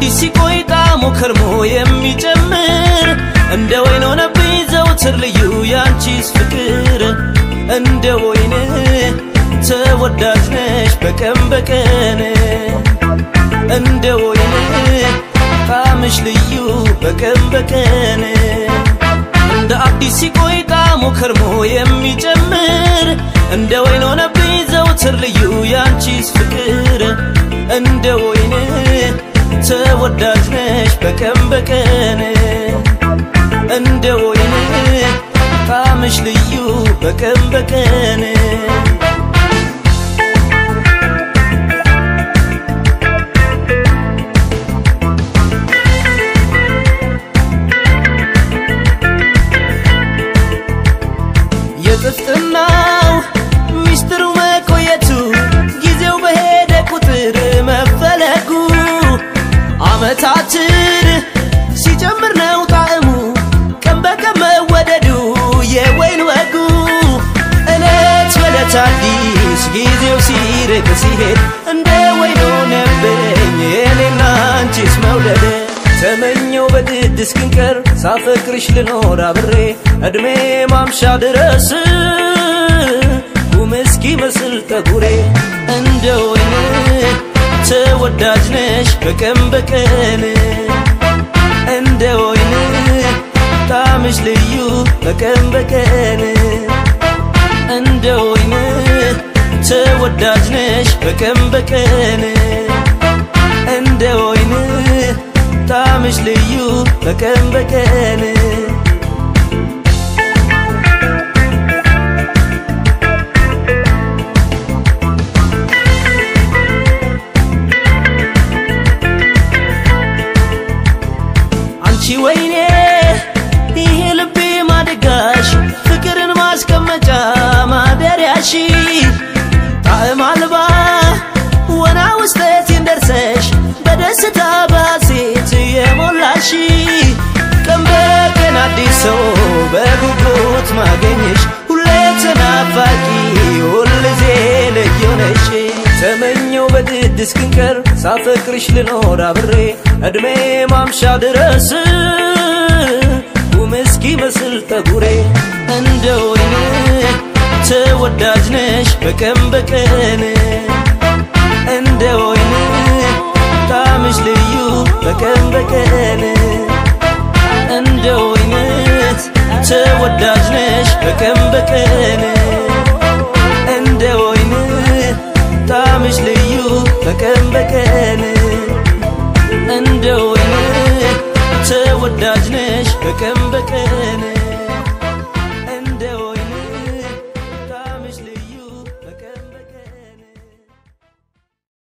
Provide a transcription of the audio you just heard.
አዲስ ሲቆይ ጣዕሙ ከርሞ የሚጨምር እንደ ወይን ሆነብኝ ዘውትር ልዩ ያንቺስ ፍቅር እንደ ወይን ተወዳጅ ነሽ በቀን በቀን እንደ ወይን ጣዕምሽ ልዩ በቀን በቀን እንደ አዲስ ሲቆይ ጣዕሙ ከርሞ የሚጨምር እንደ ወይን ሆነብኝ ዘውትር ልዩ ያንቺስ ፍቅር እንደ ወይን ተወዳጅ ነሽ በቀን በቀን እንደ ወይን ጣዕምሽ ልዩ በቀን በቀን የጥፍጥናው ሚስጥሩ መቆየቱ ጊዜው በሄደ ቁጥር መፈለጉ አመታትን ሲጨምር ነው ጣዕሙ ቀን በቀን መወደዱ የወይን ወጉ እለት በለት አዲስ ጊዜው ሲርቅ ሲሄድ እንደ ወይን ሆነብኝ የኔና አንቺስ መውደድ ተመኘው በድድ እስክንቀር ሳፈቅርሽ ልኖር አብሬ እድሜ ማምሻ ድረስ ጉም እስኪመስል ጠጉሬ እንደ ወይን ተወዳጅ ነሽ በቀን በቀን እንደ ወይን ጣዕምሽ ልዩ በቀን በቀን እንደ ወይን ተወዳጅ ነሽ በቀን በቀን እንደ ወይን ጣዕምሽ ልዩ በቀን በቀን አንቺ ወይኔ ይሄ ልቤ ማደጋሽ ፍቅርን ማስቀመጫ ማደሪያሺ ጣዕም አልባ ወና ውስጠቴን ደርሰሽ በደስታ ባሴት የሞላሽ ቀን በቀን አዲስ ሰው በጉጉት ማገኘሽ ሁሌ ተናፋቂ ሁልጊዜ ልዩ ነሽ ተመኘው በድድ እስክንቀር ሳፈቅርሽ ልኖር አብሬ እድሜ ማምሻ ድረስ ጉም እስኪመስል ጠጉሬ እንደ ወይን ተወዳጅ ነሽ በቀን በቀን እንደ ወይን ጣዕምሽ ልዩ በቀን በቀን እንደ ወይን ተወዳጅ ነሽ በቀን በቀን እንደ ወይን ጣዕምሽ ልዩ በቀን በቀን እንደ ወይን ተወዳጅ ነሽ በቀን በቀን